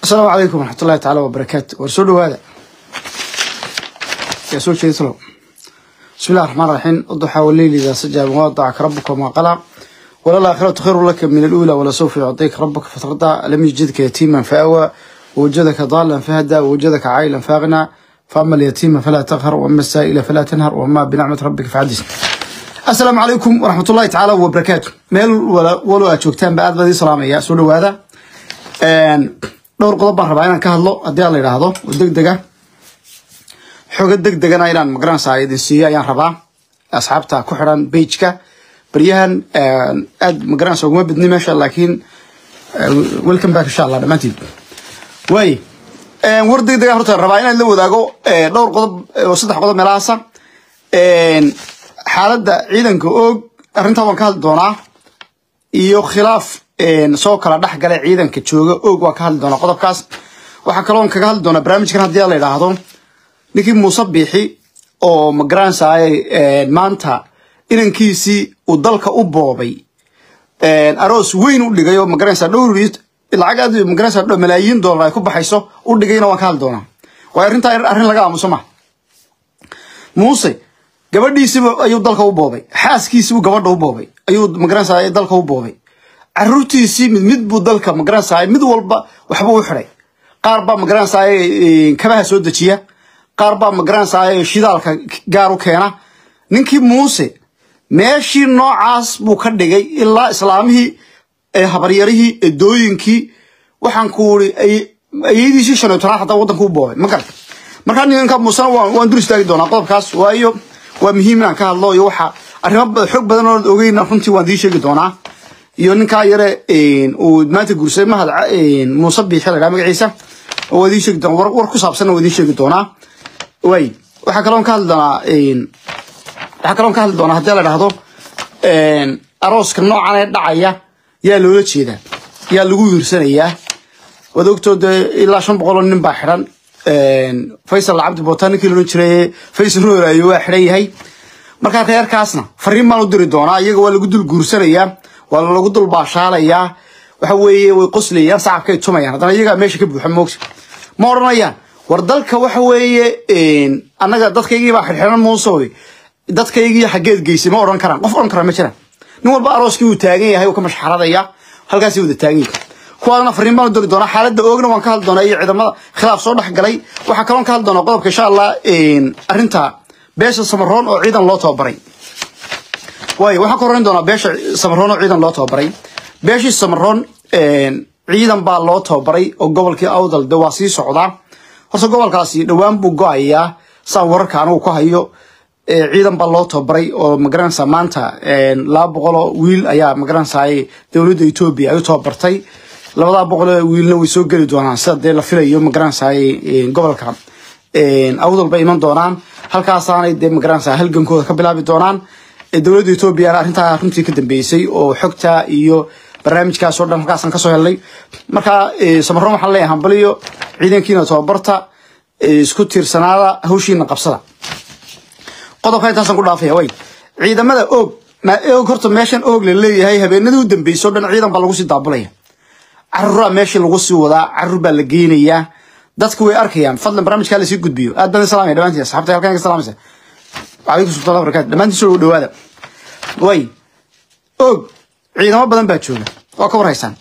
asalaamu calaykum waraxmatullahi tacaala wabarakaatu war soo dhawaada yaa soo jeedislo bismi llahi raxmaan raxiim uduxaa waleyli idaa sajaa mawadacaka rabuka maa qalaa walalaakhiratu khayru laka min aluula walasawfa yucdika rabuka fatardaa lam yujidka yatiiman faawaa wawajadaka daalan fahdaa wawajadaka caayilan faaqnaa faama alyatiima falaa taqhar wama asaa'ila falaa tanhar wama binacmati rabbika facadis asalaamu calaykum waraxmatullahi tacaala wabarakaatu meel walo aad joogtaanba aad baa idin salaamaya soo dhawaada dhowr qodob baan rabaa inaan ka hadlo haddii aan la yidhaahdo oo deg dega xogo deg degana inaan magaranaysa idin siiyo ayaan rabaa asxaabta ku xidhan bageka baryahan aad magaranaysa uguma bidni meesha laakiin welcome back insha allah dhammaantiin waay war deg dega horta rabaa inaan la wadaago dhowr qodob oo saddex qodob meelahaasa xaaladda ciidanka oog arrintaa waan ka hadli doonaa iyo khilaaf soo kala dhex gala ciidanka jooga oog waan ka hadli doonaa qodobkaas waxaa kaloon kaga hadli doonaa barnaamijkan haddii la yidhaahdo ninkii muuse biixi oo magaranaysaay maanta inankiisii uu dalka u boobay aroos weyn u dhigay oo magaranaysa dhowr lacag aad magaranaysa dho malaayiin doolar ay ku baxayso u dhigayna waan ka hadli doonaa waa arrintaa arrin laga aamuso ma muuse gabadhiisiba ayuu dalka u boobay xaaskiisiibuu gabadha u boobay ayuu magaranaysa dalka u boobay caruurtiisii mid mid buu dalka magaranaysa mid walba waxbuu u xiday qaar baa magaranaysa kabaha soo dejiya qaar baa magaranaysa shidaalka gaar u keena ninkii muuse meeshii noocaas buu ka dhigay ilaa islaamihii habaryarihii edooyinkii waxaan ku uri ayadiisii shan iyo tobnaad hataa waddanka u boobay ma garta markaa ninka muusena waan dur istaagi doonaa qodobkaas waayo waa muhiim inaan ka hadlo iyo waxa arrimo xoog badan oo ogeyn runtii waan dii sheegi doonaa iyo ninkaa yare uu maanta guursaday mahad muuse biixi la dhaha magaciisa waa idiin sheegi doonaa war ku saabsanna waa idiin sheegi doonaa waay waxaa kaloon ka hadli doonaa waxaa kaloon ka hadli doonaa haddii la dhahdo arooska noocan ee dhacaya yaa loola jeedaa yaa lagu wiirsanayaa waad ogtoo dee ilaa shan boqol oo nin baa xidhan faysal cabdi bootaan ninkii loodhan jiray faysal rooraayo waa xidhan yahay markaa reerkaasna fariin baan u diri doonaa iyaga waa lagu dul guursanayaa waa lagu dul baashaalayaa waxa weeye way qoslayaan sacabkay tumayaan haddana iyagaa meesha ka buuxa moogta ma odhanayaan war dalka waxa weeye annaga dadkaygii baa xirxiran muusoy dadkaygii xaggeed geysay ma odhan karaan qof odhan kara ma jiraan nin walba arooskii uu taagan yahay uu ka mashxaradaya halkaasay wada taagan yahay kuwaadana fariin baan u diri doonaa xaaladda oogna waan ka hadli doonaa iyo ciidamada khilaaf soo dhex galay waxaa kaloon ka hadli doonaa qodobka insha allah arrinta beesha samaroon oo ciidan loo tababaray waayo waxaan ka horreyn doonaa beesha samaroon oo ciidan loo tababaray beeshii samaroon ciidan baa loo tababaray oo gobolkii awdal de waa sii socdaa horta gobolkaasi dhowaan buu go-ayaa saan wararka anigu ku hayo ciidan baa loo tababaray oo magaranaysa maanta laba boqoloo wiil ayaa magaranaysa dowladda etoobiya ay u tababartay labadaa boqoloo wiilna way soo geli doonaan sida dee la filayo magaranaysa gobolka awdal bay iman doonaan halkaasaanay dee magaranaysa halgankooda ka bilaabi doonaan dowladda etoobiyana arrintaa runtii ka dambeysay oo xogta iyo barnaamijkaas oo dhan halkaasaan kasoo helnay markaa samaroon waxaan leeyahay hambaliyo ciidankiina tababarta isku tiirsanaada hawshiina qabsada qodobka intaasaan ku dhaafaya way ciidamada oog ma oog horta meeshan oog la leeyahay habeenadii u dambeysay oo dhan ciidan baa lagu sii daabulaya caruuraa meeshii lagu sii wadaa caruur baa la geynayaa dadku way arkayaan fadlan barnaamijkaa lasii gudbiyo aad baan salaamaya dhammaantiin asxaabta halkan ka salaamaysa calaykum salaam barakatu dhammaantiin soo dhawaada way oog ciidamo badan baa jooga waa ka warhaysaan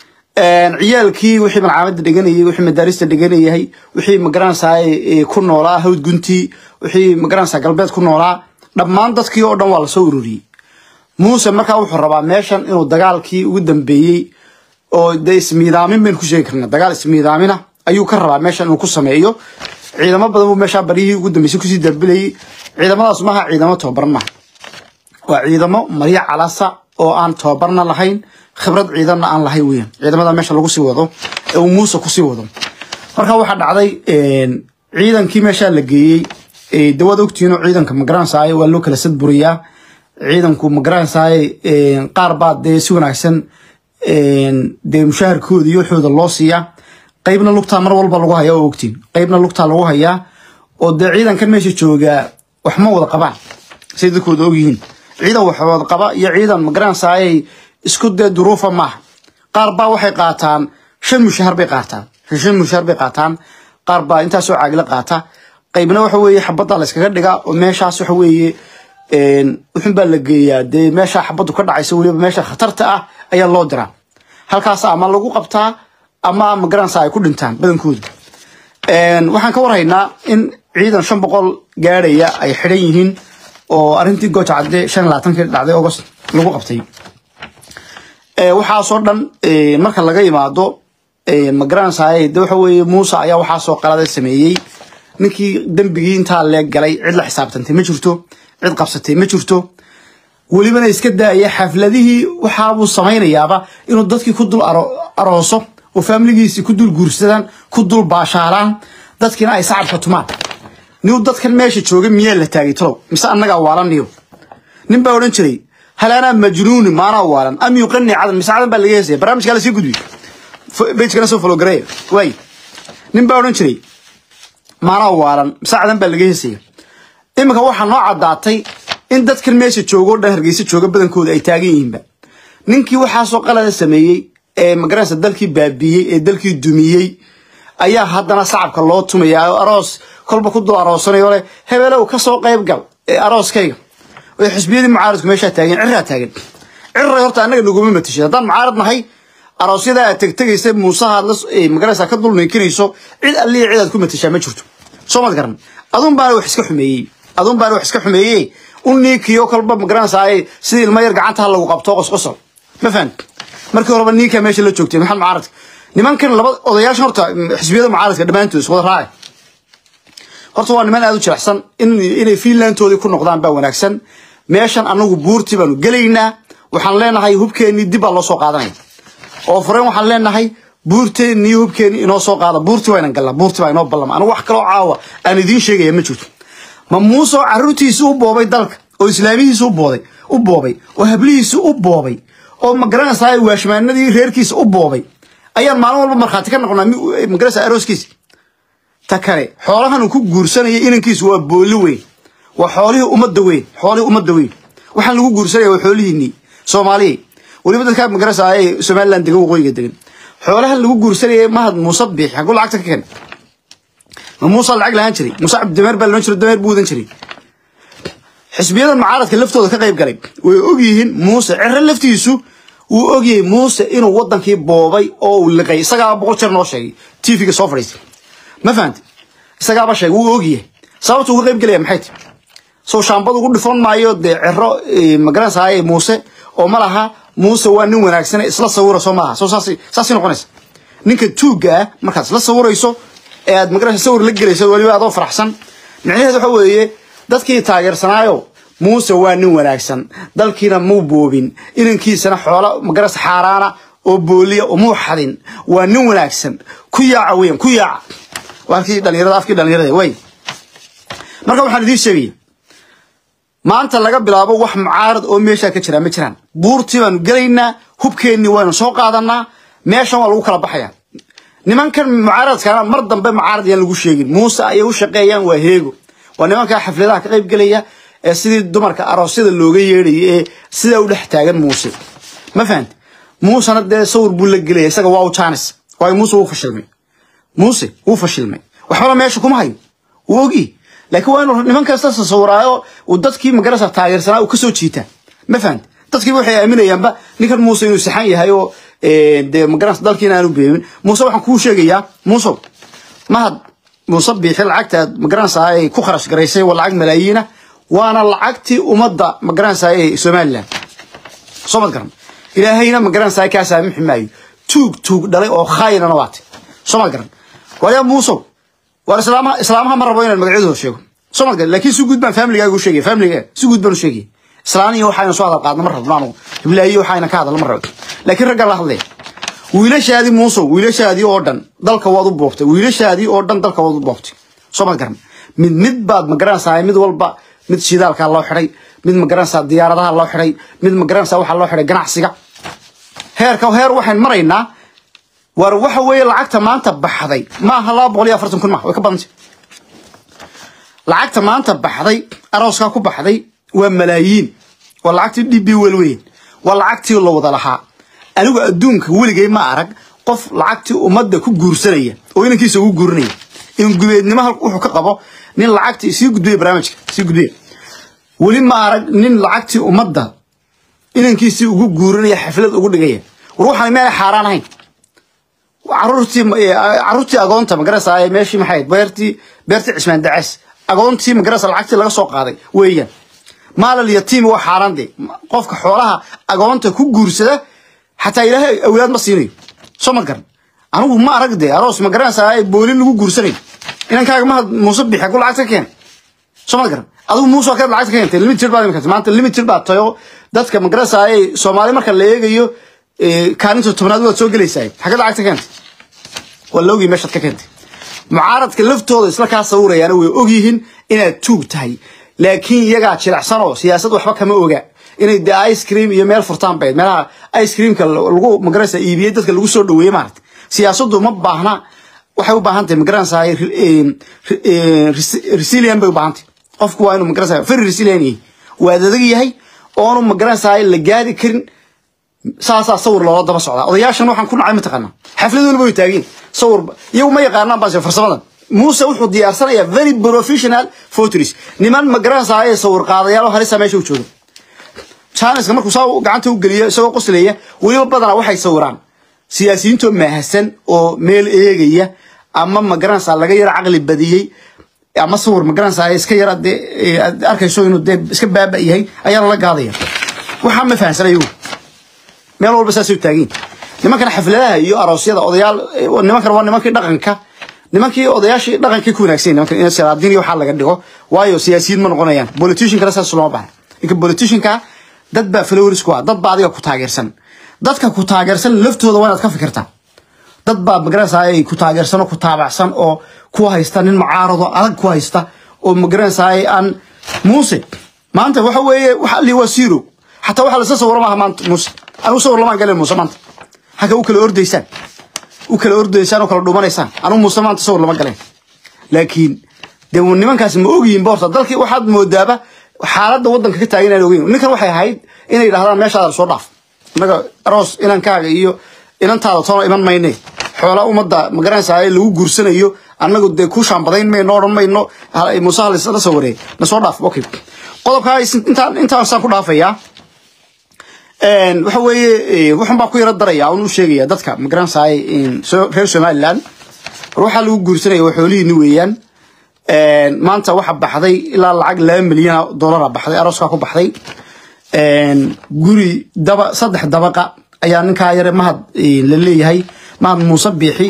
ciyaalkii wixii malcaamadda dhiganayay wixii madaarista dhiganayay wixii magaranaysaa ku noolaa hawd guntii wixii magaranaysaa galbeed ku noolaa dhammaan dadkii oo dhan waa lasoo ururiyey muuse markaa wuxuu rabaa meeshan inuu dagaalkii ugu dambeeyey oo dee ismiidaamin baynu ku sheegi karna dagaal ismiidaamina ayuu ka rabaa meeshan inuu ku sameeyo ciidamo badan buu meeshaa baryihii ugu dambeysay kusii darbilayay ciidamadaas maaha ciidamo tababaran maaha waa ciidamo maryo calasa oo aan tababarna lahayn khibrad ciidanna aan lahayn weyan ciidamada meesha lagu sii wado ee uu muuse kusii wado marka waxaa dhacday ciidankii meeshaa la geeyey dawaad ogtihiin oo ciidanka magaranaysaay waa loo kala sadburiyaa ciidanku magaranaysaay qaar baa dee si wanaagsan dee mushaharkooda iyo waxooda loo siiyaa qaybna lugtaa mar walba lagu hayaa oo ogtiin qaybna lugtaa lagu hayaa oo dee ciidankan meesha joogaa wax ma wada qabaan say dadkooda ogyihiin ciidan wax wada qaba iyo ciidan magaranaysaay isku dee duruufa maaha qaar baa waxay qaataan shan mushahar bay qaataan heshin mushaar bay qaataan qaar baa intaasoo caagila qaata qaybna waxa weeye xabadda la iskaga dhigaa oo meeshaas waxa weeye wuxun baa la geeyaa dee meesha xabaddu ka dhacaysa weliba meesha khatarta ah ayaa loo diraa halkaas ama lagu qabtaa ama magaranaysa ay ku dhintaan badankooda waxaan ka warhaynaa in ciidan shan boqol gaadhaya ay xidhan yihiin oo arrintii gooja cadde shan labaatankii dhacday august lagu qabtay waxaasoo dhan marka laga yimaado magaranaysaay de waxa weeye muuse ayaa waxaasoo qalada sameeyey ninkii dembigii intaa leeg galay cid la xisaabtantay ma jirto cid qabsatay ma jirto welibana iska daaya xafladihii waxaabuu samaynayaaba inuu dadkii ku dul arooso oo faamiligiisii ku dul guursadaan ku dul baashaalaan dadkiina ay sacabka tumaan niw dadkan meesha jooga miyaa la taagay talow mise annagaa waalaniyo nin baa odhan jiray hal anaa majnuuni maanaa waalan am yuqani cadan mise cadan baa laga heesaya barnaamijkaa lasii gudbiy bejkana soo falogareeya waay nin baa odhan jiray maanaa waalan mise cadan baa laga heesaya iminka waxaa noo caddaatay in dadkan meesha jooga o dhan hargeysa jooga badankooda ay taagan yihiinba ninkii waxaasoo qalada sameeyey ee magaranaysa dalkii baabiiyey ee dalkii dumiyey ayaa haddana sacabka loo tumaya aroos kolba ku dul aroosanayo leh hebelow kasoo qayb gal ee arooskayga oo xisbiyadii mucaaradku meeshaa taagan cirraa taagan cirray horta annaga naguma matishid haddaan mucaarad nahay aroosyada aad tegtegaysa muusahaad la magaranaysa ka dul ninkinayso cid alliya cid aad ku matishaa ma jirto soo mad garan adun baana wax iska xumeeyey adun baana wax iska xumeeyey un niinkiyo kolba magaranaysaa sidii ilma yar gacanta ha lagu qabto qosqosol ma fahan markii horeba ninkaa meesha la joogtay maxamed mucaaradka nimankan laba odayaashan horta xisbiyada mucaaradka dhammaantood iswada raaci horta waa niman aada u jirecsan inay fiinlandtoodii ku noqdaan baa wanaagsan meeshan anagu buurtii baanu gelaynaa waxaan leenahay hubkeennii dib baa loo soo qaadanaya oo fureen waxaan leenahay buurteennii hubkeennii inoo soo qaada buurtii waynan galnaa buurtii baa inoo ballama anigu wax kaloo caawa aan idiin sheegaya ma jirto ma muuse oo carruurtiisi u boobay dalka oo islaamihiisi u booday u boobay oo hablihiisi u boobay oo magaranaysaa waashmaanadii reerkiisa u boobay ayaan maalin walba markhaati ka noqonaa magaranaysaa arooskiisa ta kale xoolahan uu ku guursanaya inankiisu waa booli weyn waa xoolihii ummadda weyn xoolihii ummadda weyn waxaan lagu guursanaya waa xoolihiinii soomaaliya weliba dadkaa magaranaysaa ee somaliland degan waqooyiga degan xoolahan lagu guursanaya mahad muuse biix xaguu lacagta ka keenay ma muuse lacag lahaan jiray muuse cabdidameer baa loon jiray dameer buu wadan jiray xisbiyadan mucaaradka laftooda ka qayb galay way ogyihiin muuse cere laftiisu wuu ogyahay muuse inuu wadankii boobay oo uu liqay isagaaba boqol jeer noo sheegay tvga soo fadhiistay ma fahamti isagaaba sheegay wuu ogyahay sababta uga qayb gelaya maxay tahy soo shaambad ugu dhifan maayo dee cero magaranaysaay muuse oo ma laha muuse waa nin wanaagsane isla sawira soo maaha soo saas saasay noqonaysa ninka tuugga ah markaad isla sawirayso ee aad magaranaysa sawir la gelayso weliba adoo faraxsan micnaheed waxa weeye dadkii taageersanaayo muuse waa nin wanaagsan dalkiina muu boobin inankiisana xoola magaras xaaraana oo booliya umuu xadin waa nin wanaagsan ku yaaca weyan ku yaaca waa halkii dhalinyarada afkii dhalinyarada way marka waxaan idiin sheegaya maanta laga bilaabo wax mucaarad oo meeshaa ka jira ma jiraan buurtii baanu gelaynaa hubkeennii waynu soo qaadanaa meeshan waa lagu kala baxaya nimankan mucaaradkaana mar dambe mucaarad yaan lagu sheegin muuse ayay u shaqeeyaan waa heego waa nimankaa xafladaha ka qayb gelaya ee sidii dumarka aroosyada looga yeedhaya ee sidaa u dhex taagan muuse ma fahanti muusena dee sawir buu la gelaya isaga waa u jaanis waayo muuse wuu fashilmay muuse wuu fashilmay waxbana meesha kuma hayo wuu ogi laakiin waa inuu niman kasta sasawiraayo uu dadkii magarasa taageersanaa uu kasoo jiitaa ma fahanti dadkii waxay aaminayaanba ninkan muuse inuu saxan yahay oo dee magaras dalkiina aanu beebin muuse waxaan kuu sheegayaa muusow mahad muuse biixi lacagta aad magaranaysaa ay ku kharash garaysay waa lacag malaayiina waana lacagtii ummadda magaranaysaa ee somaliland soo mad garan ilaahayna magaranaysaa kaa saamixi maayo tuug tuug dhalay oo khaayinana waate soo mad garan waayaa muusow waar islaamaha islaamaha ma rabo inaan magacyadooda sheego soo mad garan laakiin si guud baan familigaaga u sheegaya familigaaga si guud baan u sheegaya islaaniyo waxayna soo hadal qaadna ma rabno anugu hiblaayiyo waxayna ka hadal ma rabo laakiin raggan la hadlaya wiilashaadii muusow wiilashaadii oo dhan dalka waad u boobtay wiilashaadii oo dhan dalka waad u boobtay soo ma garan mid mid baad magaranaysaa mid walba mid shidaalkaa loo xidhay mid magaranaysaa diyaaradaha loo xidhay mid magaranaysaa waxaa loo xidhay ganacsiga heerka heer waxayn maraynaa war waxa weeye lacagta maanta baxday ma aha laba boqol iyo afartan kun ma way ka badantay lacagta maanta baxday arooskaa ku baxday waa malaayiin waa lacagtii dhib wel weyn waa lacagtii la wada lahaa anigu adduunka weligay ma arag qof lacagtii ummadda ku guursanaya oo inankiisa ugu guurinaya in gubeednimo wuxuu ka qabo nin lacagtii sii gudbiya barnaamijka sii gudbiya weli ma arag nin lacagtii ummadda inankiisii ugu guurinaya xaflad ugu dhigaya war waxaan meelay xaaraan ahayn caruurtii caruurtii agoonta magarasa meeshii maxay beertii beertii cismaan dacaas agoontii magarasa lacagtii laga soo qaaday weeyaan maalal yatiimi waa xaaraan de qofka xoolaha agoonta ku guursada xataa ilaahay awlaad ma siinayo soo ma garan anigu ma arag de aroos ma garanaysaa boolin lagu guursanayo inankaaga mahad muuse bixi ku lacagta keen soo ma garan adigu muuse waa kaad lacagta keentay limited baad imikata maanta limited baad tayo dadka ma garanaysaa soomaali marka la eegayo kaalinta tobnaad waad soo gelaysaa xagad lacagta keentay waa la ogii meeshaad ka keentay mucaaradka laftooda isla kaa sawirayaana way ogyihiin inaad tuug tahay laakiin iyagaa jilicsan oo siyaasad waxba kama oga inay de ice cream iyo meel furtaan bayd meelaha ice creamka lagu magaraysa iibiyey dadka lagu soo dhaweeyey maarata siyaasaddu ma baahna waxay u baahan tahay magaranaysaa resilient bay u baahan tahay qofku waa inuu magaranaysaa very resilient yahay waa adag yahay oonu magaranaysaa la gaadi karin saasaa sawir loola daba socdaa odayaashan waxaan ku nacay mataqaanaa xaflad waliba way taageen sawir iyagu ma yaqaanaan baase farsamadan muuse wuxuu diyaarsanayaa very professional photos niman magaranaysaa ee sawir qaadayaal oo halisa meesha u jooga janiska markuu saa gacanta u geliyo isagoo qoslaya weliba badanaa waxay sawiraan siyaasiyiintoo maahasan oo meel eegaya ama magaranaysaa laga yara caqli badiyey ama sawir magaranaysaa iska yara dee aad arkayso inuu dee iska baaba yahay ayaa lala gaadaya waxaa ma fahansanay meel walba saasay u taagiin nimankan xafladaha iyo aroosyada odayaal nimankan waa nimankii dhaqanka nimankii odayaashii dhaqankii ku wanaagsan nimankan in salaadiin iyo waxaa laga dhigo waayo siyaasiyiin ma noqonayaan politiciankana saas looma baahna ninka politicianka dad baa followers ku ah dad baa adiga ku taageersan dadka ku taageersan laftooda waa inaad ka fikirtaa dad baa magaranaysaa ay ku taageersan oo ku taabacsan oo ku haysta nin mucaarado adag ku haysta oo magaranaysaa aan muuse maanta waxa weeye waxa li waa zero xataa waxa lasla sawiro maaha maanta muuse anigu sawir lamaan galeen muuse maanta halka u kala ordaysaan u kala ordaysaan oo kala dhumanaysaan anigu muuse maanta sawir lama galeen laakiin dee nimankaas ma ogyihiin boorta dalkii waxaad moodaaba xaaladda waddanka ka taagan inaan ogeyn ninkan waxay ahayd inay yidhahdaan meeshaada soo dhaaf innaga aroos inankaaga iyo inantaada toona iman mayne xoola ummadda magaranaysaa lagu guursanayo annagu dee ku shaambadayn mayno odhan mayno muuse halisla sawirey na soo dhaaf okay qodobkaa intaan intaasaan ku dhaafayaa waxa weeye waxun baa ku yaro daraya un u sheegaya dadka magaranaysaa reer somaliland war waxaa lagu guursanaya waa xoolihiini weeyaan maanta waxa baxday ilaa lacag laba milyan dollara baxday arooskaa ku baxday guri daba saddex dabaqa ayaa ninkaa yare mahad la leeyahay mahad muuse biixi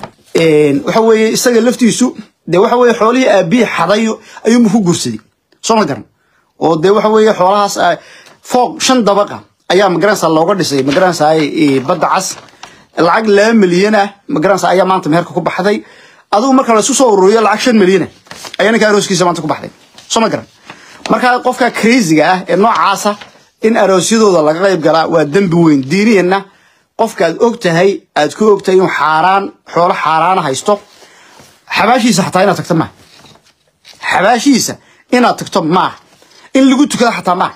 waxa weeye isaga laftiisu dee waxa weeye xoolihii aabbihi xaday ayuunbu ku guursaday soo ma garan oo dee waxa weeye xoolahaas fooq shan dabaqa ayaa magaranaysaa looga dhisay magaranaysaa badda cas lacag laba milyan ah magaranaysaa ayaa maanta meherka ku baxday adigu marka la isu soo ururiyo lacag shan milyan ah ayaa ninka arooskiisa maanta ku baxday soo ma garan marka qofka crazyga ah ee noocaasa in aroosyadooda laga qayb galaa waa dembi weyn diiniyanna qofka aad og tahay aad ku og tahay inuu xaaraan xoolo xaaraana haysto xabaashiisa xataa inaad tagto maaha xabaashiisa inaad tagto maaha in lagu tukado xataa maaha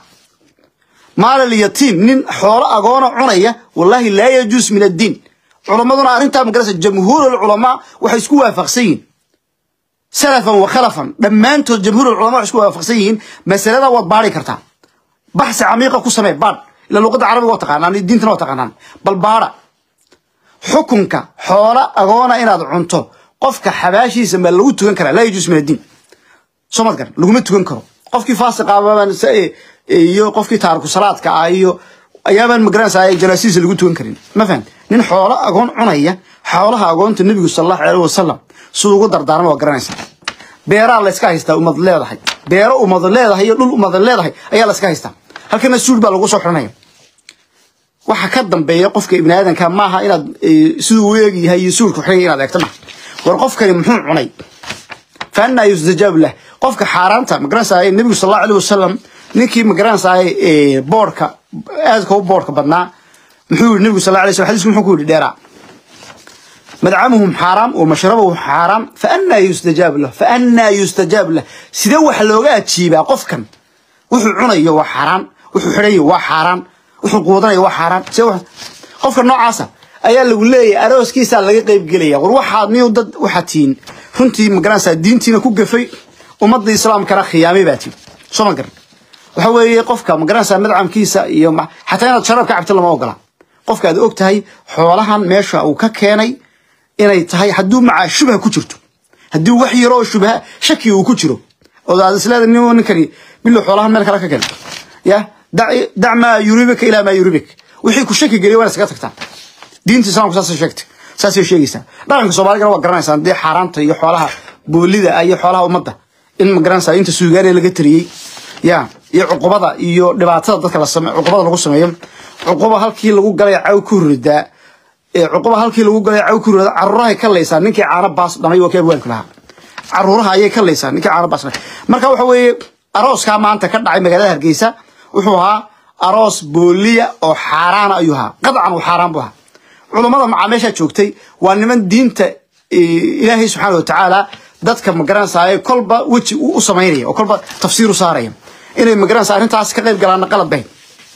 maalal yatiim nin xoolo agoona cunaya wallahi laa yajuus min addiin culammaduna arrintaa magarasa jamhuur alculamaa waxay isku waafaqsan yihiin salafan wa khalafan dhammaantood jamhuur alculamaa waxay isku waafaqsan yihiin masalada waad baari kartaa baxsi camiiqa ku samee baadh ila luqadda carabiga waa taqaanaan diintana waa taqaanaan bal baadha xukunka xoolo agoona inaad cunto qofka xabaashiisa ma lagu tukan karaa laa yajuus min addiin soo mad garan laguma tukan karo qofkii faasiqaabaan iyo qofkii taariku salaadka ah iyo ayaabaan magaranaysaa janaasiisa lagu tukan karin ma fahan nin xoolo agoon cunaya xoolaha agoonta nebigu sal allahu aleyh wasalam siduu ugu dardaarma waa garanaysaa beeraa layska haystaa ummad leedahay beero ummad leedahay iyo dhul ummad leedahay ayaa layska haystaa halkana suul baa lagu soo xiranaya waxa ka dambeeya qofka ibni aadanka maaha inaad siduu u eeg yahay iyo suulku xigay inaad eegto maaha war qofkani muxuu cunay faanna yustajaabu lah qofka xaaraanta magaranaysaa nebigu sal allahu aleyh wasalam ninkii magaranaysaa boorka aadka u boorka badnaa muxuu yidhi nebigu sal alay slam xadiisku muxuu ku yidhi dheeraa madcamuhum xaaraam wa mashrabuhum xaaraam faannaa yustajaabu lah faannaa yustajaabu lah sidee wax looga ajiibaa qofkan wuxuu cunayo waa xaaraan wuxuu xidhayo waa xaaraan wuxuu quudanayo waa xaaraan sidee qofka noocaasa ayaa lagu leeyahay arooskiisaa laga qaybgelaya war waxaad niyo dad waxaad tihiin runtii magaranaysaa diintiina ku gafay ummadda islaamkana khiyaamay baa tihin soo ma garan waxa weeye qofka magaranaysaa madcamkiisa iyo xataa inaad sharaab ka cabto lama ogola qofka aad og tahay xoolahan meesha uu ka keenay inay tahay hadduu macaa shubha ku jirto haddii wax yaro oo shubha shaki uu ku jiro oo aad isleedahay nin ninkani bilo xoolahan meel kale ka keenay ya dac maa yuribika ilaa maa yuribik wixii ku shaki geliya waa iskaga tagtaa diinta islaamku saasay sheegtay saasay sheegaysaa dhaqanka soomaaligana waa garanaysaan dee xaaraanta iyo xoolaha boolida iyo xoolaha ummadda in ma garanaysaa inta suugaane laga tariyey ya iyo cuqubada iyo dhibaatada dadka la same cuqubada lagu sameeyo cuquba halkii lagu galay caw ku ridaa cuquba halkii lagu galay caw ku ridaa caruurahay ka laysaa ninkii caano baas dhamay waa kii abwaanku lahaa caruuraha ayay ka laysaa ninkii caano baas dhamay marka waxa weeye arooskaa maanta ka dhacay magaalada hargeysa wuxuu ahaa aroos booliya oo xaaraana ayuu ahaa qadcan uu xaaraan buu ahaa culummada macaa meeshaa joogtay waa niman diinta ilaahay subxaana watacaala dadka magaranaysaa kolba weji u samaynaya oo kolba tafsiir u saaraya inay magaranaysa arrintaas ka qayb galaana qalad bayn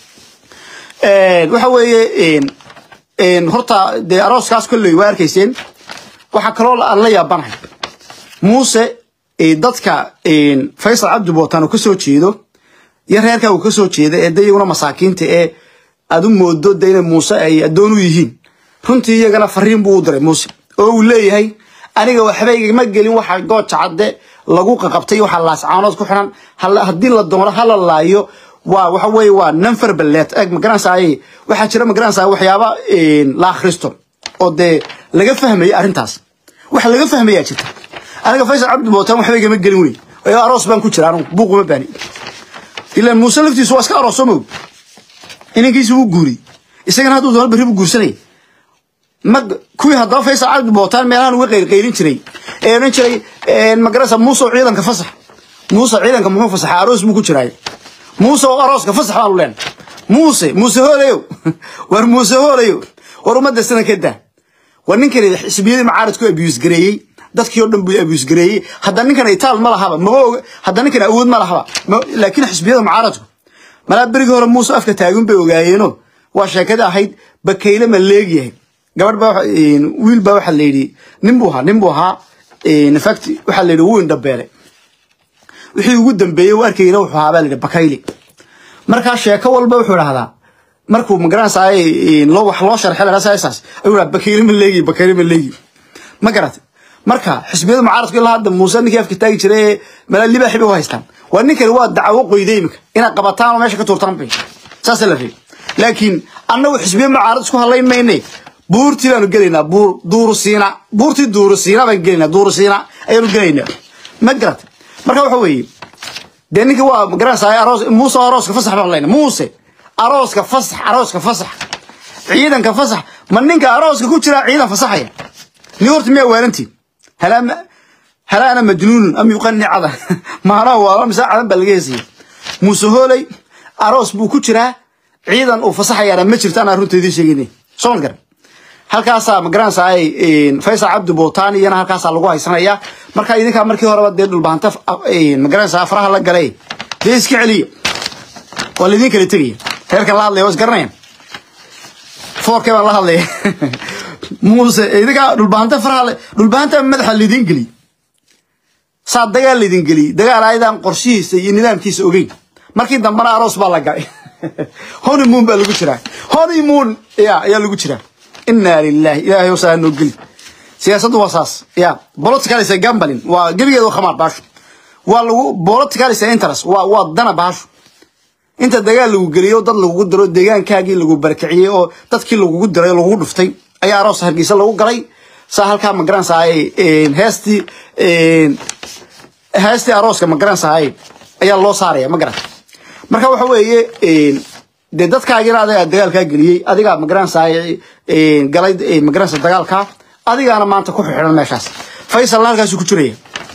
waxa weeye horta dee arooskaas kolley waa arkayseen waxaa kaloo aan la yaabanahay muuse dadka faysal cabdi bootaan uu kasoo jeedo iyo reerka uu kasoo jeeda ee de iyaguna masaakiinta ee aad u moodo de inay muuse ay addoon u yihiin runtii iyagana fariin buu u diray muuse oo uu leeyahay aniga waxba igama gelin waxa gooja cadde lagu qaqabtay waxa laascaanood ku xiran haddii la doono hala laayo waa waxa weeye waa nanfar balleet eg magaranaysaay waxaa jira magaranaysaa waxyaaba la akhristo oo dee laga fahmaya arrintaas waxa laga fahmayaa jirta aniga faysal cabdi bootaan waxba igama gelin wey oo aroos baan ku jira anugu buuquma baani ilaa muuse laftiisu waa iska aroos moog inankiisi wuu guuriyey isagana hadduu doono berri buu guursanayay ma kuwii haddaba faysal cabdi bootaan meelahan uga qaylqaylin jiray ee odhan jiray magarasa muuse oo ciidanka fasax muuse ciidanka muxuu fasaxay aroos buu ku jiraay muuse oo arooska fasax baanu leen muuse muuse hoolayow war muuse hoolayow war ummadda sana ka daa war ninkani xisbiyadii macaaradku abiyus gareeyey dadkii oo dhan buu abiyus gareeyey hadda ninkan itaal ma lahaba maba oga hadda ninkan awood ma lahaba laakiin xisbiyada macaaradku malaa berigii hore muuse afka taagun bay ogaayeeno waa sheekada ahayd bakayle ma leegyahay gabadh baa wiil baa waxaa la yidhi nin buu ahaa nin buu ahaa infact waxaa la yidhi wuu indhabeelay wixii ugu dambeeyey u arkayna wuxuu ahaa baa la yidhi bakayle markaa sheeko walba wuxuu idhahdaa markuu magaranaysaay loo wax loo sharxay la saas ayuu dhaha bakayle ma leegi bakayle ma leegi ma garatay marka xisbiyada mucaaradku ilaa hadda muuse ninkii afka taagi jiray ee malaa libaaxi bay u haystaan waa ninkani waa dacwo qoyday imika inaad qabataan oo meesha ka tuurtaan bay saasa la fiiy laakiin annagu xisbiya mucaarad isku hadlayn mayne buurtii baanu gelaynaa buur duurusiina buurtii duurusiina baan gelaynaa duurusiina ayaanu gelaynaa ma garat marka waxa weeye dee ninka waa magaranaysaa aroos muuse arooska fasax baan leyna muuse arooska fasax arooska fasax ciidanka fasax ma ninka arooska ku jira ciidan fasaxaya ni horta miyaa waalantiin halaa halaa ana majnuunun am yuqani cada maanaa waa mise cadan baa laga heesaya muuse hooley aroos buu ku jiraa ciidan uu fasaxayaana ma jirto anaa runta idiin sheegayna soo ma garan halkaasaa magaranaysaa faysal cabdi bootaan iyana halkaasaa lagu haysanaya marka idinkaa markii horeba dee dhulbaanta magaranaysaa faraha la galay dee iska celiya waa laydin kala tegaya reerka la hadlaya waa isgaranayaan foorkee baan la hadlaya muuse idinkaa dhulbaanta faraha dhulbaanta madaxa laydin geliy saa dagaal laydin geliyey dagaal ayadaan qorshihiisa iyo nidaamkiisa ogeyn markii dambena aroos baa la galay honeymoon baa lagu jiraa honeymoon ya ayaa lagu jiraa inaa lilahi ilahay saa noo geli siyaasaddu waa saas ya political is a gambling waa gebigeeda waa khamaar baashu waa lagu political is a interest waa waa dana baashu inta dagaal lagu geliyo dad lagugu diro deegaankaagii lagu barakiciyey oo dadkii lagugu diray oo lagugu dhuftay ayaa aroos hargeysa lagu galay saa halkaa ma garanaysaay heestii heestii arooska ma garanaysaay ayaa loo saaraya ma garanta marka waxa weeye dee dadkaagina adigaa dagaalkaa geliyey adigaa magaranaysaay galay magaranaysa dagaalkaa adigaana maanta ku xidhan meeshaas faysalna halkaasuu ku jiraya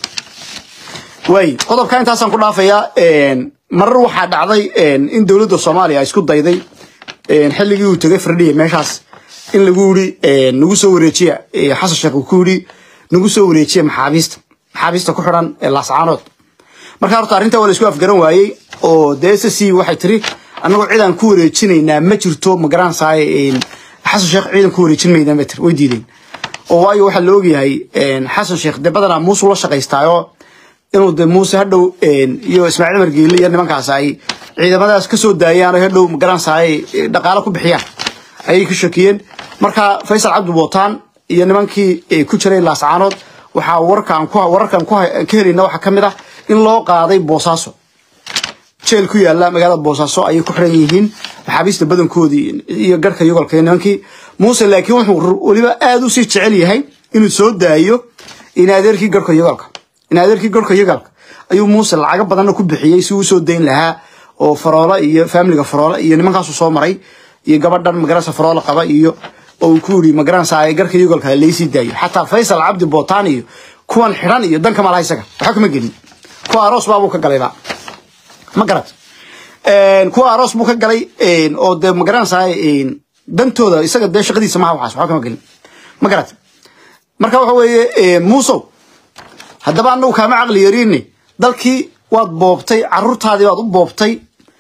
waay qodobka intaasaan ku dhaafayaa marar waxaa dhacday in dowladda soomaaliya ay isku dayday xilligii uu tegay firdhiya meeshaas in lagu yidhi nagu soo wareejiya xasan sheekh uu ku yidhi nagu soo wareejiya maxaabiista maxaabiista ku xidhan laascaanood marka horta arrintaa waa la isku afgaran waayey oo dee s c waxay tiri annagoo cidaan ku wareejinaynaa ma jirto magaranaysaay xasan sheekh ciidan ku wareejin maydaan bay tiri way diideen oo waayo waxaa la ogyahay xasan sheekh dee badanaa muuse la shaqaystaayo inuu de muuse hadhow iyo ismaaciil margeeli iyo nimankaas ay ciidamadaas kasoo daayaan oo hadhow magaranaysa ay dhaqaalo ku bixiyaan ayay ka shakiyeen marka faysal cabdi bootaan iyo nimankii ku jiray laascaanood waxaa wararkan ku wararkan ku ka helayna waxaa kamid ah in loo qaaday boosaaso jeel ku yaala magaalada boosaaso ayay ku xiran yihiin maxaabiista badankoodii iyo garhka yogolka nimankii muuse laakiin wuxuu weliba aada usii jecel yahay inuu soo daayo in adeerkii garhka yogolka in adeerkii garhka yogolka ayuu muuse lacago badanna ku bixiyey si uu soo dayn lahaa oo faroola iyo faamiliga faroola iyo nimankaasu soo maray iyo gabadhan magaranaysa faroola qaba iyo oo ku yiri magaranaysa ay garhka yogolka laysii daayo xataa faysal cabdi bootaan iyo kuwan xidhan iyo danka malaha isaga waxa kuma gelin kuwa aroos baabuu ka galayba ma garat kuwa aroos buu ka galay oo dee magaranaysaa dantooda isaga dee shaqadiisa maha waxaas waxba kama gelin ma garat marka waxa weeye muusow haddaba anagu kaama caqli yariine dalkii waad boobtay caruurtaadii baad u boobtay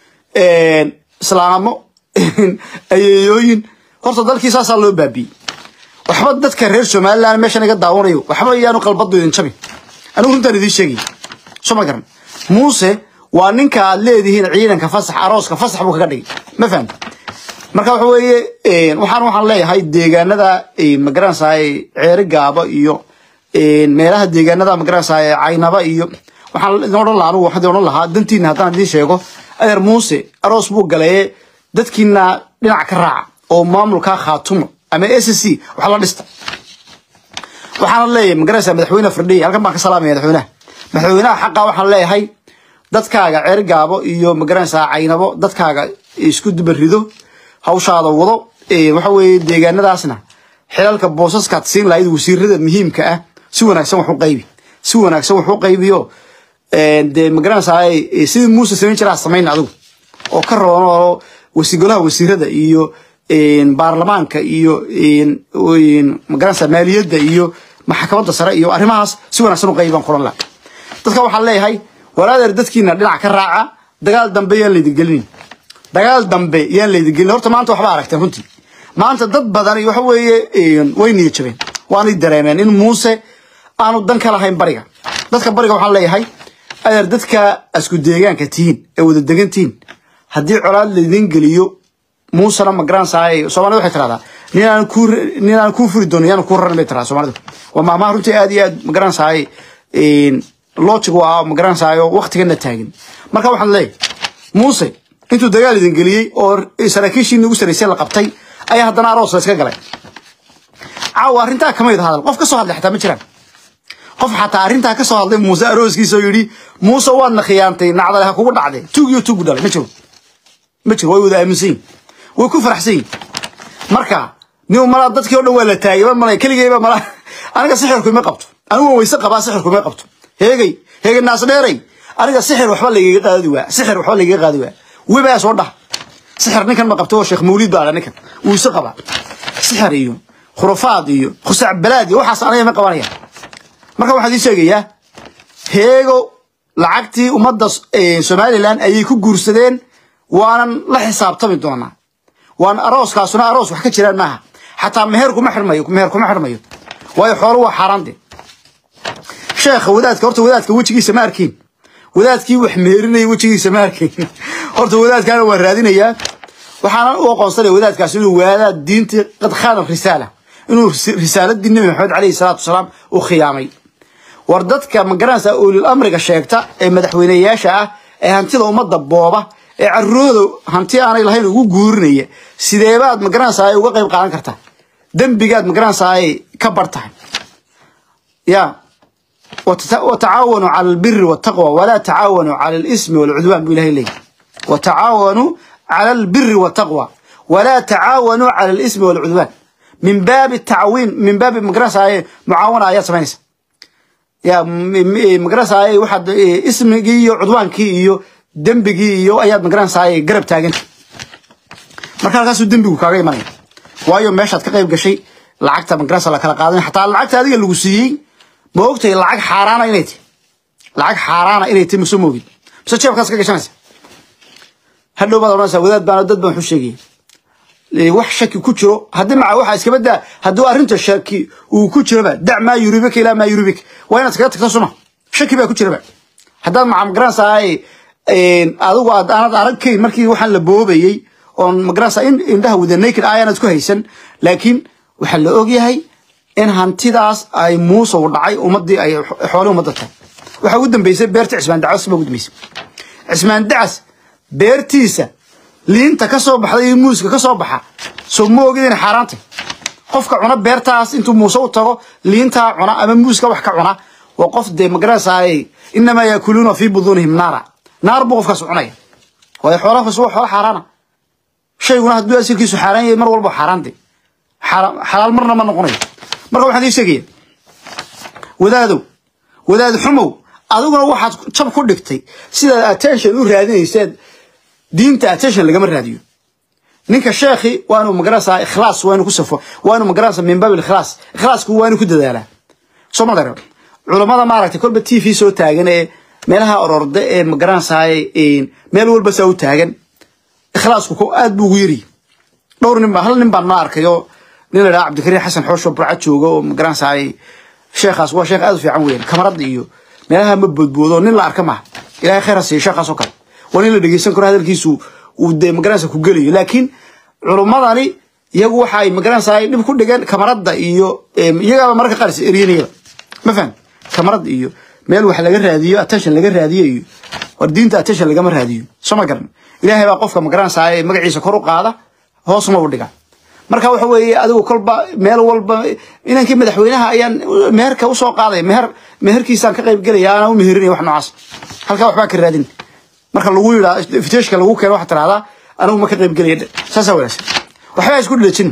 islaamo ayeeyooyin horta dalkii saasaa loo baabiyey waxba dadka reer somaliland meeshan iga daawanayo waxba iyaanu qalbadu idin jabin anigu runtaan idiin sheegay soo ma garan muuse waa ninka aad leedihiin ciidanka fasax arooska fasax buu kaga dhigay ma fahamti marka waxa weeye waxaan waxaan leeyahay deegaanada magaranaysaay ceeri gaabo iyo meelaha deegaanada magaranaysaay caynaba iyo waxaan idin odhan lahaa anigu waxaan idin odhan lahaa dantiina haddaan idiin sheego adeer muuse aroos buu galaye dadkiina dhinac ka raaca oo maamulka khaatumo ama s c wax la dhista waxaana leeyahay magaranaysaa madaxweyne firdhiya halkan baan ka salaamaya madaxweynaha madaxweynaha xaqa waxaan leeyahay dadkaaga ceer gaabo iyo magaranaysaa caynabo dadkaaga isku dubarido hawshaada wado waxa weeye deegaanadaasna xilalka boosaskaad siin lahayd wasiirada muhiimka ah si wanaagsan wax u qaybi si wanaagsan wax u qaybiyo dee magaranaysaa sidii muuse samayn jiraa samayn adigu oo ka roon oo wasigolaha wasiirada iyo baarlamaanka iyo magaranaysaa maaliyadda iyo maxkamadda sare iyo arrimahaas si wanaagsan u qaybaan kulan laha dadka waxaan leeyahay walaadeer dadkiina dhinac ka raaca dagaal dambe yaan laydin gelinin dagaal dambe yaan laydin gelin horta maanta waxba aragteen runtii maanta dad badan waxa weeye way niya jabeen waanay dareemeen in muuse aanu dan ka lahayn bariga dadka bariga waxaan leeyahay adeer dadka asku deegaanka tihiin ee wada degan tihiin haddii colaad laydin geliyo muusena ma garanaysaay soomaalida waxay tiraahdaa ninaan ku ninaan kuu furi doonin yaan kuu raran bay tiradaa soomaalidu waa maamaha runtii aad iyo aad ma garanaysaay logic waa ma garanaysayo waqtigana taagin marka waxaan leeyahay muuse intuu dagaal idin geliyey oo saraakiishiini ugu saraysay la qabtay ayaa haddana aroos la iska galay caawa arrintaa kamid hadal qof ka soo hadlay xataa ma jiraan qof xataa arrintaa ka soo hadlay muuse arooskiisa oo yidhi muuse waadna khiyaantay nacdale ha kugu dhacday tuugiyo tuugu dhalay ma jiro ma jiro way wada aaminsan yihin way ku faraxsan yihin marka nin malaa dadkii oo dhan waa la taagay ma malay keligeyba malaa aniga sixirku ima qabto anigu waan weyse qabaa sixirku ima qabto heegay heegay naas dheeray aniga sixir waxba lagaga qaadi waa sixir waxba lagaga qaadi waa webaa soo dhah sixir ninkan ma qabto oo sheekh mawlid baa ninkan wuu isa qabaa sixir iyo khurafaad iyo khusac balaad iyo waxaas aniga ma qabanaya marka waxaan idiin sheegayaa heego lacagtii ummadda somaliland ayay ku guursadeen waanan la xisaabtami doonaa waan arooskaasuna aroos wax ka jiraan maaha xataa meher kuma xirmayo meher kuma xirmayo waayo xoolo waa xaaraan de sheekha wadaadka horta wadaadka wejigiisa ma arkin wadaadkii wax meerinaya wejigiisa ma arkin horta wadaadkaana waa raadinayaa waxaana u aqoonsanaya wadaadkaas inuu waadaa diintii qad khaana risaala inuu risaaladii nebi maxamed calayhi salaatu wasalaam u khiyaamay war dadka magaranaysa ulil amriga sheegta ee madaxweyneyaasha ah ee hantida ummadda booba ee carurooda hanti aanay lahayn ugu guurinaya sideebaad magaranaysa ay uga qayb qaadan kartaa dembigaad magaranaysa ay ka bar tahay ya وتعاونوا على البر والتقوى ولا تعاونوا على الإثم والعدوان بالله إليه وتعاونوا على البر والتقوى ولا تعاونوا على الإثم والعدوان من باب التعوين من باب مقرسة معاونة آيات سمانيس يا مقرسة أي واحد اسم جي عدوان كي دنب جي آيات مقرسة أي قرب تاجن marka halkaasuu dembigu kaaga imanaya waayo meeshaad ka qayb gashay lacagta magarasa la kala qaadan xataa lacagta adiga lagu siiyey ma ogtahay lacag xaaraana inay tahay lacag xaaraana inay tahay masoo moogid mise jeebkaas ka gashanaysa hadhow baad odhanaysaa wadaad baan dad baan waxu sheegaya wax shaki ku jiro haddii maca waxa iskaba daa hadduu arrinta shaki uu ku jiroba dac maa yuribika ilaa maa yuribik waa inaad iskaga tagto suma shaki baa ku jiraba haddaad maca magaranaysaay adigu aad aanad aragkayn markii waxaan la boobayey oon magaranaysaa in indhaha wada naked ayaanad ku haysan laakiin waxaa la ogyahay in hantidaas ay muuse u dhacay ummadii ay xoolii ummadda tahay waxaa ugu dambeysay beerta cismaan dacas baa ugu dambeysay cismaan dacas beertiisa liinta ka soo baxda iyo muuska ka soo baxa soo ma ogid inay xaaraantay qofka cuna beertaas intuu muuse u tago liintaa cuna ama muuska wax ka cuna waa qof dee magaranaysaay inamaa yaakuluuna fii buduunihim naara naar buu qofkaas cunaya waayo xoolahaas waa xoolo xaaraana shayguna hadduu asirkiisu xaaraan yahay mar walba xaaraante xalaal marna ma noqonayo marka waxaan ii sheegaya wadaadow wadaad xumow adiguna waxaad jab ku dhigtay sidaad attention u raadinayseed diinta attention lagama raadiyo ninka sheekhi waa inuu magaranaysaa ikhlaas waa inuu ku safo waa inuu magaranaysaa min baab ikhlaas ikhlaasku waa inuu ku dadaalaa soo ma dara culammada maaragtay kolba t v soo taagan ee meelaha ororda ee magaranaysaay meel walba saa u taagan ikhlaasku ko aad buu ugu yiri dhowr nin hal nin baan ma arkayo nin la dhaha cabdikariin xasan xoosho burca jooga oo magaranaysaay sheekhaas waa sheekh aad u fiican weeyaan kamarada iyo meelaha ma boodboodo nin la arka maaha ilahay khayr ha siiyo sheekhaas oo kale waa nin la dhegeysan karo hadalkiisu uu dee magaranaysa ku gelayo laakiin culummadani iyagu waxa ay magaranaysaay dhib ku dhigeen kamarada iyo iyagaaba mararka qaar is eryanayaba ma faham kamarada iyo meel wax laga raadiyo attention laga raadiyo iyo war diinta attention lagama raadiyo soo ma garan ilaahay baa qofka magaranaysaay magaciisa kor u qaada hoosma u dhiga marka waxa weeye adigu kolba meel walba inankii madaxweynaha ayaan meherka usoo qaaday meher meherkiisaan ka qayb gelaya aanaa u meherinaya wax noocaas halkaa waxbaa ka raadin marka lagu yidhaa fiteshka lagu keeno waxaa tirahdaa anigu ma ka qayb gelaya saasaa wanaagsan waxbaa isku dhilajin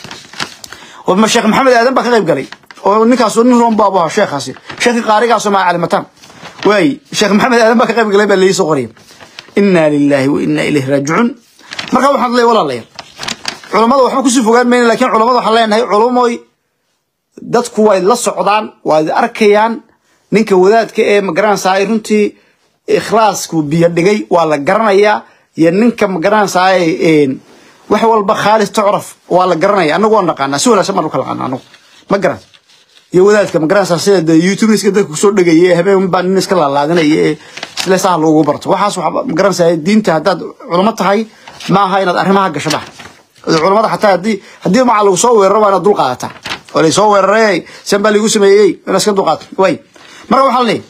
ma sheekh maxamed aadan baa ka qayb galay oo ninkaasu nin roon baabu ahaa sheekhaasi sheekhi qaarigaasoo maa calimataan waay sheekh maxamed aadan baa ka qayb galay baa laii soo qoraya inaa lilaahi wa inaa ilayhi raajicuun marka waxaan leeyahay walaalayaal culammada waxba kusii fogaan mayna lakiin culammada waxaan leenahay culumoy dadku way la socdaan waad arkayaan ninka wadaadka ee magaranaysaay runtii ikhlaasku biyo dhigay waa la garanayaa iyo ninka magaranaysaay wax walba khaalis tucraf waa la garanaya anagu waan naqaanaa si wanaagsan baan u kala naqaana anagu ma garan iyo wadaadka magaranaysaa sida de youtube iska dadka kusoo dhegaya ee habeen baa nin iska laalaadinaya ee isle saha loogu barto waxaas waxaa magaranaysaa diinta haddaad culamo tahay ma aha inaad arrimaha gasho bah culamada xataa haddii haddii maca lagu soo weeraro waa inaad dul qaadataa oo laysoo weeraray san baa lagu sameeyey inaad iska dulqaato way marka waxaa leeyahay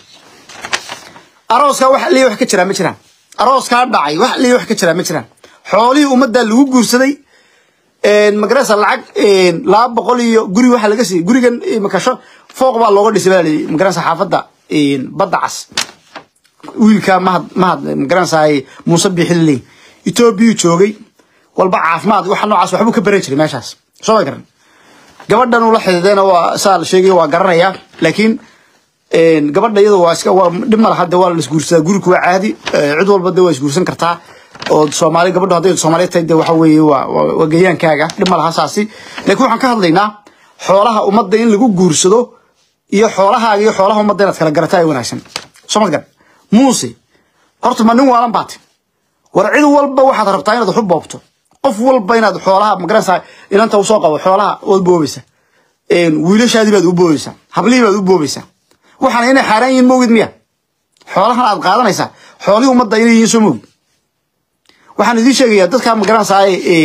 arooskaa wax liya wax ka jiraa ma jiraan arooskaa dhacay wax liya wax ka jiraa ma jiraan xoolihii ummaddaa lagu guursaday magarasa lacag laba boqol iyo guri waxaa laga siiyey gurigan makasho fooq baa looga dhisay baa layidhi magarasa xaafadda badda cas wiilkaa mahad mahad magaranaysaay muuse biixililey etoobiyuu joogay walba caafimaad waxa noocaas waxbuu ka baran jiray meeshaas soo ma garan gabadhan uu la xidhiidayna waa saa la sheegay waa garanayaa laakiin gabadha iyada waa iska waa dhib ma laha de waa la isguursadaa guriku waa caadi cid walba de waa isguursan kartaa oo soomaali gabadhu hadday soomaaliya tahay de waxa weeye waa waa gayaankaaga dhib ma laha saasi laakiin waxaan ka hadlaynaa xoolaha ummadda in lagu guursado iyo xoolahaaga iyo xoolaha ummadda inaad kala garataa ay wanaagsan soo ma garan muuse horta ma nin waalan baati war cid walba waxaad rabtaa inaad wax u boobto qof walba inaad xoolaha magaranaysaa inanta usoo qabo xoolaha waad boobaysaa wiilashaadii baad u boobaysaa hablihii baad u boobaysaa waxaana inay xaaraan yihiin moogid miya xoolahan aad qaadanaysaa xoolihii ummadda inay yihiin soo moogid waxaan idiin sheegayaa dadkaa magaranaysaa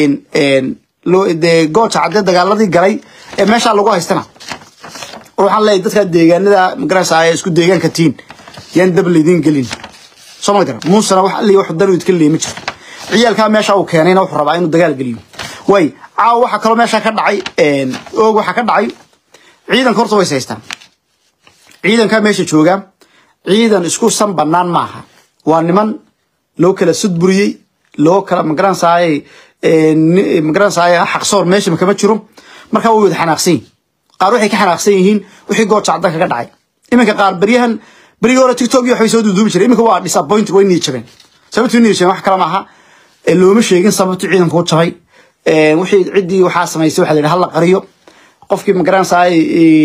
dee gooja caddee dagaaladii galay ee meeshaa lagu haystana waxaan leeyahay dadkaa deegaanada magaranaysaa isku deegaanka tiin yaan dab laydin gelin soo ma garan muusena wax alli wax dan idka leeyma jirto ciyaalkaa meesha uu keenayna wuxuu rabaa inuu dagaal geliyo way caawa waxaa kaloo meesha ka dhacay oog waxaa ka dhacay ciidanka horta way haystaan ciidankaa meesha jooga ciidan isku san banaan maaha waa niman loo kala sudburiyey loo kala magaranaysaay magaranaysaay xaqsoor meesha kama jiro markaa way wada xanaaqsan yihin qaar waxay ka xanaaqsan yihiin wixii gooja caddan kaga dhacay iminka qaar beryahan berigii hore tiktok iyo waxbay soo duuduubi jiray iminka waa disappoint way nii jabeen sababtu nii jabeen wax kale maaha looma sheegin sababtu ciidanku u jabay wixii ciddii waxaa samaysay waxa la yidhi hala qariyo qofkii magaranaysaay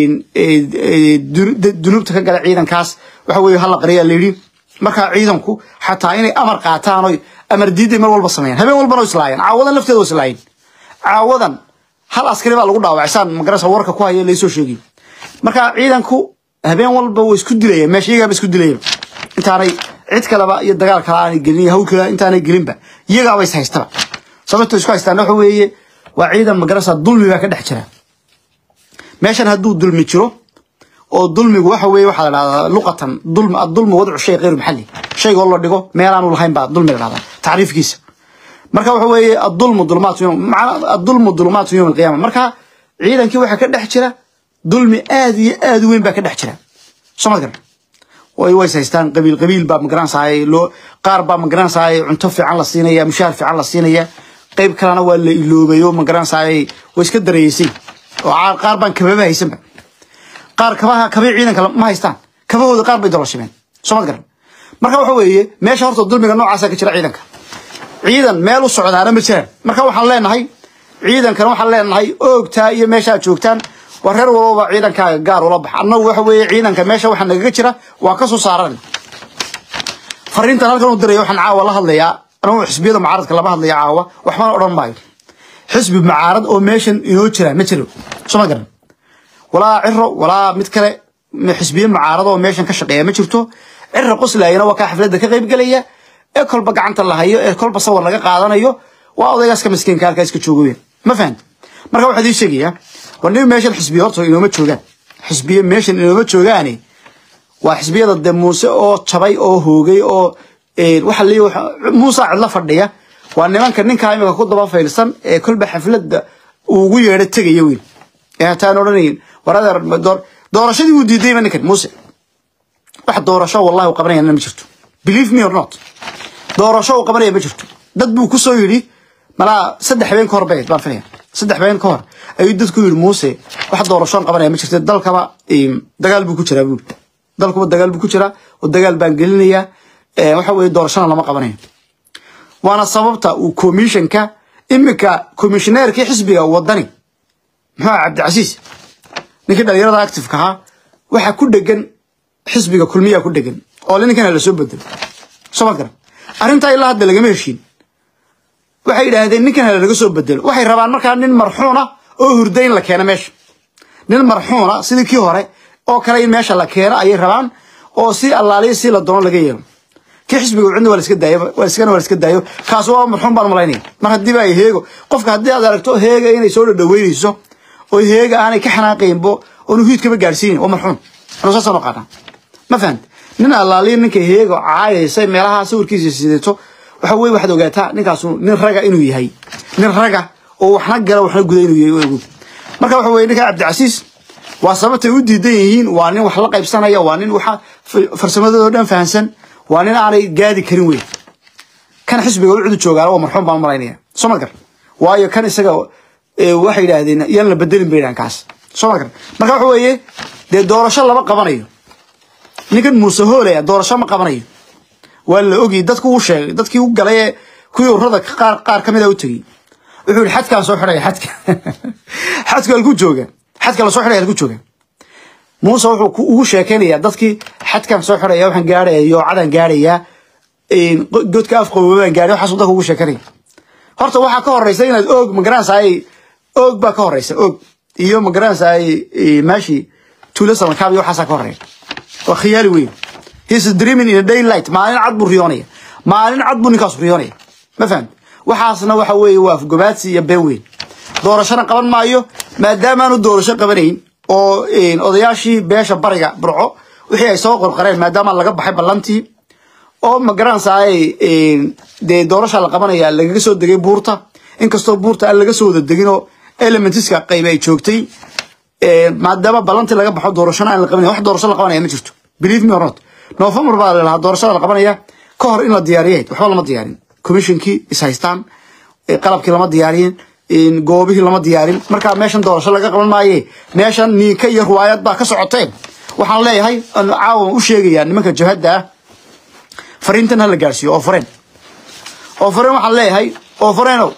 dunuubta ka gala ciidankaas waxa weeye hala qariyaa la yidhi markaa ciidanku xataa inay amar qaataan oy amar diiday mar walba sameeyaan habeen walbana islaayeen caawadan lafteeda islaayeen caawadan hal askari baa lagu dhaawacay saan magarasa warka ku haya laysoo sheegay marka ciidanku habeen walba way isku dilayeen meesha iyagaaba isku dilayeen intaanay cid kaleba iyo dagaal kale aanay gelin iyo hawl kale intaanay gelinba iyagaaba is haystaba sababta isku haystaan waxa weeye waa ciidan magarasa dulmi baa ka dhex jira meeshan hadduu dulmi jiro oo dulmigu waxa weeye waxaa la dhahdaa luqatan dulm adulmu wadcu shay غayr maxalli shaygoo la dhigo meelaanu lahayn baa dulmi la dhahdaa tacriifkiisa marka waxa weeye adulmu dulmaatu yawm macna adulmu dulmaatu yawm alqiyama marka ciidankii waxaa ka dhex jira dulmi aad iyo aad u weyn baa ka dhex jira soo ma garan way ways haystaan qabiil qabiil baa magaranaysaay loo qaar baa magaranaysaay cunto fiican la siinaya mushaar fiican la siinaya qayb kalena waa la iloobayo magaranaysaay way iska dareeysay oo qaar baan kababa haysanba qaar kabaha kabay ciidanka ma haystaan kabahooda qaar bay dolashimeen soo ma garan marka waxa weeye meesha horta dulmiga noocaasa ka jira ciidanka ciidan meel u socdaana ma jiraan marka waxaan leenahay ciidankana waxaan leenahay oogtaa iyo meeshaad joogtaan waa reer walbaba ciidankaaga gaar ula bax annagu waxa weeye ciidanka meesha waxa nagaga jira waa ka soo saaran fariintan halkan u diraya waxaan caawa la hadlayaa anagu xisbiyada mucaaradka lama hadlaya caawa waxbana odhan maayo xisbi mucaarad oo meeshan inoo jira ma jiro soo ma garan walaa ciro walaa mid kale xisbiye mucaarad oo meeshan ka shaqeeya ma jirto ciro qoslayana waa kaa xafladda ka qayb gelaya ee kolba gacanta la hayo ee kolba sawir laga qaadanayo waa odaygaska miskiinka halkaa iska jooga weyn ma fahamti marka waxaa idin sheegayaa war nin meeshan xisbiye horta inooma joogaan xisbiye meeshan inooma joogaane waa xisbiyada de muuse oo jabay oo hoogay oo waxa leeyahay waxa- muuse cidla fadhiya waa nimanka ninkaa imika ku daba faylsan ee kolba xafladda uu ugu yeedho tegaya wiil ee hataan odhanayin war adeer ma door- doorashadii wuu diidayba ninkan muuse wax doorasho wallahi uu qabanayana ma jirto believe me or not doorasho uu qabanaya ma jirto dad buu ku soo yidhi malaa saddex habeen ka hor bay baan filaya saddex habeen ka hor ayuu dadku yidhi muuse wax doorashoon qabanaya ma jirto dalkaba em, dagaal buu ku jiraa buuri dalkuba dagaal buu ku jiraa oo dagaal baan gelinayaa Eh, waxa weeye doorashona lama qabanayo waana sababta uu komishanka iminka komishineerkii xisbiga wadani muxuu ahaa cabdicasiis ninkii dhalinyarada activeka ahaa waxaa ku dhegan xisbiga kulmiyaa ku dhegan oo ninkana lasoo bedelo soo ma garan arrintaa ilaa hadda lagama heshiin waxay yidhaahdeen ninkan hala laga soo bedelo waxay rabaan markaa nin marxuuna oo hurda in la keeno meesha nin marxuuna sidii kii hore oo kale in meesha la keeno ayay rabaan oo si allaaliya si la doono laga yeelo kii xisbiga cidna waa la iska daayo waa iskana waa la iska daayo kaas waa marxuun baan malaynaya mar haddiiba ay heego qofka haddii aad aragto heega inay soo dhadhaweynayso oo heega aanay ka xanaaqaynbo oonu hiidkaba gaadhsiinin waa marxuun anu saasaan u qaadnaa ma fahant nin allaaliya ninka heega caayaysa meelaha sawirkiisa sidato waxa weye waxaad ogaataa ninkaasu nin raga inuu yahay nin raga oo waxna gala waxna guda inuu yahay ogow marka waxa weye ninka cabdicasiis waa sababtay u diidan yihiin waa nin wax la qaybsanaya waa nin waxa farsamadoodo dhan fahansan waa nin aanay gaadi karin wey kan xisbiga u cudu joogaana waa marxuum baan malaynaya soo ma gar waayo kan isaga eh, waxay yidhaahdeen yaan la bedelin bay yidhahan kaas soo ma gar marka waxa weeye dee doorasho lama qabanayo ninkan muuse hoolaya doorasho ma qabanayo waa la ogyay dadku u sheegay dadkii u galay ee kuwii urada qaar qaar ka mid a u tegey wuxuu yihi xadkaan soo xidhaya xadka xadka halku jooga xadka la soo xidhaya halku jooga muuse wuxuu ku- ugu sheekaynayaa dadkii xadkan soo xidhaya waxaan gaarhaya yoocadaan gaarhayaa godka afqabobaan gaarhay waxaasuu dadka ugu sheekanaya horta waxaa ka horeysa inaad oog magaranaysaay oog baa ka horeysa oog iyo magaranaysaay maashi tuulo samankaab iyo waxaasaa ka horeya waa khiyaali weyn he's dreaming in a daylight maalin cad buu riyoonaya maalin cad buu ninkaasu riyoonaya ma fahamti waxaasna waxa weeye waa afgobaadsi iyo been weyn doorashona qaban maayo maadaamaanu doorasho qabanayn oo een, odayaashii beesha bariga burco wixii ay soo qorqareen maadaama laga baxay ballantii oo ma garanaysaay een, dee doorasha la qabanaya lagaga soo degay buurta inkastoo buurta aan laga soo wada deginoo elementiska qayb ay joogtay een, maadaama ballantii laga baxo doorashona aan la qabanaya wax doorasho la qabanaya ma jirto believe me or not november baa la lahaa doorashada la qabanaya ka hor in la diyaariyay waxba lama diyaarin commissionkii is haystaan ee qalabkii lama diyaarin in goobihii lama diyaarin marka meeshan doorasho laga qaban maaye meeshan niinka iyo ruwaayad baa ka socoteen waxaan leeyahay aan caawa u sheegayaa nimanka jabhadda ah fariintan ha la gaarsiiyo oo fareen oo fareen waxaan leeyahay oo fareenow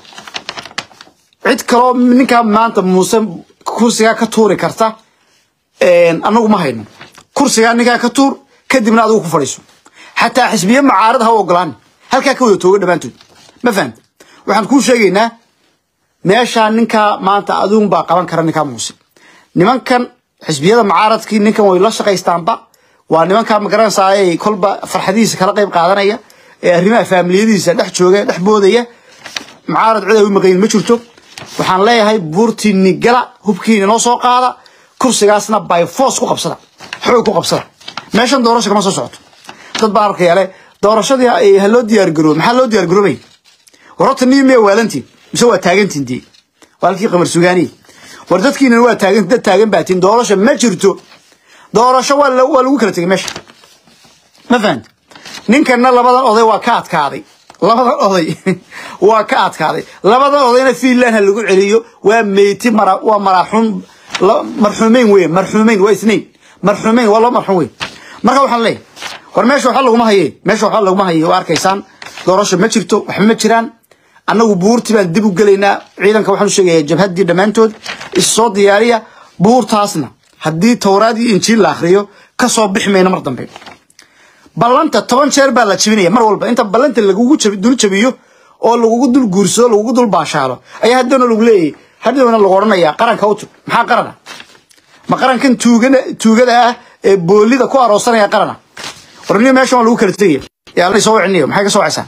cid kaloo ninkaa maanta muuse kursigaa ka tuuri karta een, anagu ma hayno kursigaa ninkaa ka tuur kadibna adigu ku fadhiiso xataa xisbiye mucaarad ha u ogolaan halkaa ka wada tooga dhammaantood ma fahamti waxaan kuu sheegaynaa meeshaa ninkaa maanta aduun baa qaban kara ninkaa muuse nimankan xisbiyada mucaaradkii ninkan way la shaqaystaanba waa nimankaa magaranaysaay kolba farxadihiisa kala qayb qaadanaya ee arrimaha faamiliyadiisa dhex jooga dhex boodaya mucaarad cid ay u maqayin ma jirto waxaan leeyahay buurtiini gala hubkiina noo soo qaada kursigaasna by force ku qabsada xoog ku qabsada meeshan doorasho kama soo socoto dad baa arkaya le doorashadii ha loo diyaargaroobo maxaa loo diyaargaroobay warorta niyo miya waalantiin mise waa taagantiin dee waalkii qamar sugaaniye war dadkiina waa taagan dad taagan baatiin doorasho ma jirto doorasho waa la- waa lagu kala tegay meesha ma fahanta ninkana labadan oday waa ka adkaaday labadan oday waa ka adkaaday labadan odayna fiinland ha lagu celiyo waa meyti mara waa maraaxuum la- marxuumeyn wey marxuumeyn waa isnayn marxuumeyn waa loo marxuum wey marka waxaan leeyahay war meesha waxba laguma haye meesha waxba laguma haye waa arkaysaan doorasho ma jirto waxba ma jiraan annagu buurti baan dib u gelaynaa ciidanka waxaan u sheegayaa jabhaddii dhammaantood issoo diyaariya buurtaasna haddii towraad iyo injiil la akhriyo ka soo bixi mayno mar dambe ballanta toban jeer baa la jebinaya mar walba inta ballanta lagugu jabi- dul jabiyo oo lagugu dul guursado lagugu dul baashaalo ayaa haddana lagu leeyahay hadhowna lagu odhanayaa qaranka u tug maxaa qarana ma qarankan tuugada tuugada ah ee boolida ku aroosanaya qarana warniyo meeshan waa lagu kala tegaya yaa alla soo wicinayo maxay ka soo wacaysaan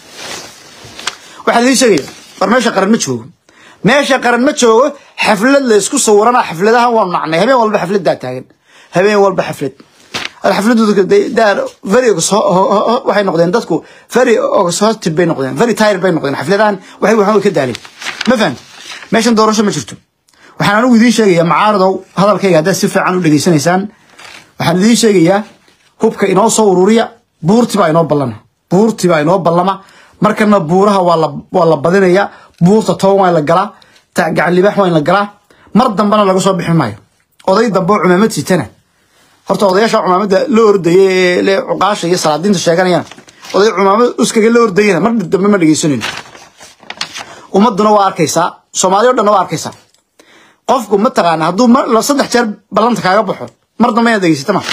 waxaa lii sheegaya war meesha qaran ma joogo meesha qaran ma joogo xaflad la isku sawirana xafladahan waa nacnay habeen walba xafladaa taagan habeen walba xaflad xafladooda daar very exho- ho- ho- ho- waxay noqdeen dadku very exhausted bay noqdeen very tired bay noqdeen xafladahan waxay waxaan way ka daaleen ma fahamti meeshan doorasho ma jirto waxaan anigu idiin sheegayaa macaaradow hadalkayga haddaad si fiican u dhegaysanaysaan waxaan idiin sheegayaa hubka inoo soo ururiya buurti baa inoo ballama buurti baa inoo ballama markana buuraha waa la waa la badinayaa buurta toban waa in la galaa ta- gacan libaax waa in la galaa mar dambena laga soo bixi maayo oday dambe oo cumaamad sitana horta odayaasha cumaamada la ordaya ee le cuqaasha iyo salaadiinta sheeganayaan oday cumaamad uskaga la ordayana mar dambe ma dhegaysanayno ummaduna waa arkaysaa soomaaliya o dhanna waa arkaysaa qofku ma taqaana hadduu mar la- saddex jeer ballanta kaaga baxo mar dambe inaad dhegaysata ma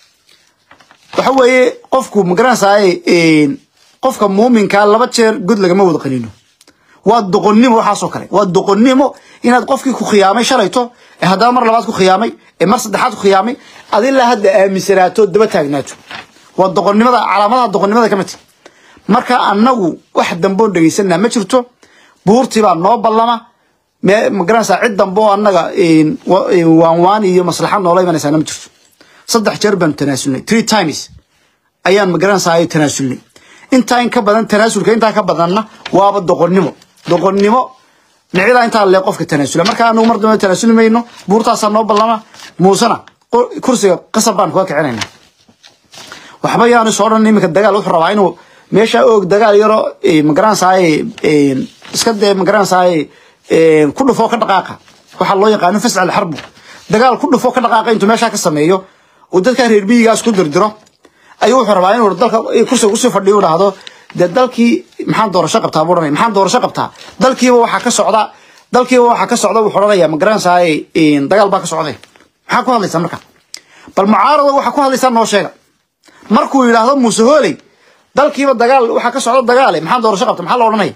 waxa weeye qofku magaranaysaay qofka muuminka laba jeer god lagama wada qaniino waa doqonnimo waxaasoo kale waa doqonnimo inaad qofkii ku khiyaamay shalayto ee haddana mar labaad ku khiyaamay ee mar saddexaad ku khiyaamay ad ilaa hadda aaminsanaato daba taagnaato waa doqonnimada calaamadaha doqonnimada ka mid tahay marka annagu wax damboon dhegaysanaa ma jirto buurtii baa noo ballama me- magaranaysaa cid dambe oo annaga wa- waan waan iyo maslaxa noola imanaysaana ma jirto saddex jeer baanu tanaasulnay three times ayaan magaranaysaa tanaasulnay intaa in ka badan tanaasulka intaa ka badanna waaba doqonnimo doqonnimo micida intaa lee qofka tanaasula marka anagu mar dambe tanaasuli mayno buurtaasaa noo ballama muusena qo- kursiga qasab baan kuga kicinayna waxba yaanu soo dhan iminka dagaal wuxuu rabaa inuu meesha oog dagaal yaro magaranaysaay iska dee magaranaysaay ku dhufoo ka dhaqaaqa waxaa loo yaqaano fascal xarbu dagaal ku dhufoo ka dhaqaaqa intuu meeshaa ka sameeyo uu dadka reer miyigaas ku dirdiro ayuu wuxuu rabaa inuu dalka kursiga kusii fadhiyo u dhahdo dee dalkii maxaan doorasho qabtaa buu odhanaya maxaan doorasho qabtaa dalkiiba waxaa ka socda dalkiiba waxaa ka socda wuxuu odhanaya magaranaysaay dagaal baa ka socday maxaa ku hadlaysaa marka bal mucaarado waxaa ku hadlaysaa noo sheega markuu yidhaahdo muuse hooley dalkiiba dagaal waxaa ka socda dagaale maxaan doorasho qabta maxaa la odhanaya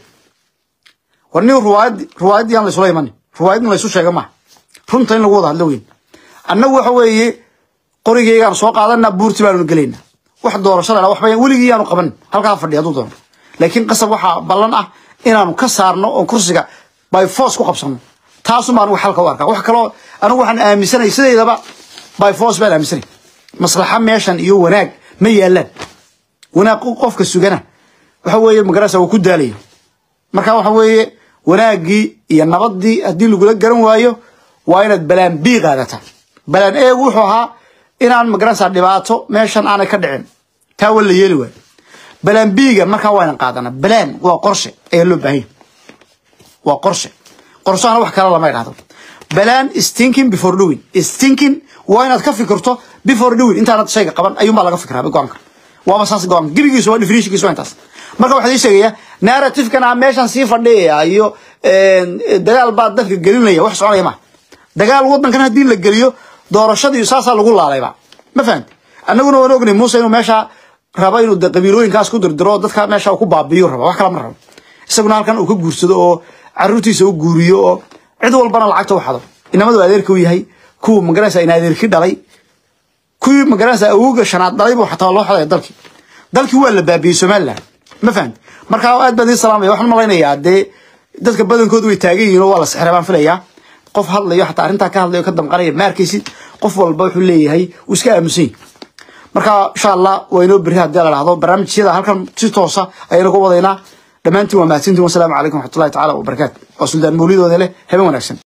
war nin ruwaayad ruwaayaddii aan laysula imanin ruwaayad in laysu sheega maaha runta in lagu wada hadlo weyn annagu waxa weeye qorigeygaan soo qaadanaa buurti baanu gelaynaa wax doorashada waxba weligii yaanu qabanin halkaa fadhiya hadduu doono laakiin qasab waxaa ballan ah inaanu ka saarno oon kursiga by force ku qabsano taasuma anigu xalka u arkaa wax kaloo anigu waxaan aaminsanay sideedaba by force baan aaminsanay maslaxa meeshan iyo wanaag ma yaalaan wanaag qofka sugana waxa weeye magarasa uu ku daalaya marka waxa weeye wanaaggii iyo nabadii haddii lagula garan waayo waa inaad balaan b qaadataa balaan eegu wuxuu ahaa inaan magaranaysaa dhibaato meeshan aanay ka dhicin taa waa la yeeli waayo balaan biga markaa waa inan qaadana balaan waa qorshe ayaa loo baahanya waa qorshe qorshahana wax kale lama idhahdo balaan stinking before doing stinking waa inaad ka fikirto before doing intaanad shayga qaban ayuunbaa laga fikiraa go-aanka waaba saas go-aanka gebigiisu waa definitionkiisu waa intaas marka waxaa ii sheegaya narrative-kan ah meeshan sii fadhiyaya iyo dagaal baa dadka gelinaya wax soconaya maaha dagaal wadankan haddii la geliyo doorashadii saasaa lagu laalayba ma fahamti annaguna waan ognay muuse inuu meesha rabo inuu de qabiilooyinkaas ku dirdiro dadka meesha uu ku baabiyo rabo wax kala ma rabo isaguna halkan uu ka guursado oo caruurtiisa u guuriyo oo cid walbana lacagta u xado inamadu adeerka u yahay kuwa magaranaysa in adeerki dhalay kuwii magaranaysa awowga shanaad dhalay buu xataa loo xadaya dalkii dalkii waa la baabiyey somaliland ma fahamti marka aad baan idin salaamaya waxaan malaynayaa dee dadka badankoodu way taagan yihiin oo waa la sixray baan filayaa qof hadlayo xataa arrintaa ka hadlayo ka damqanaya ma arkaysid qof walba wuxuu leeyahay uu iska aamusan yahay marka insha allah waa inoo berri haddii la dhahdo barnaamijyada halkan si toosa ayaynu ku wadaynaa dhammaantiin waa mahadsantiin wasalaamu calaykum waxmatullahi tacaala wabarakaatu waa suldaan mawlidooda leh haben wanaagsan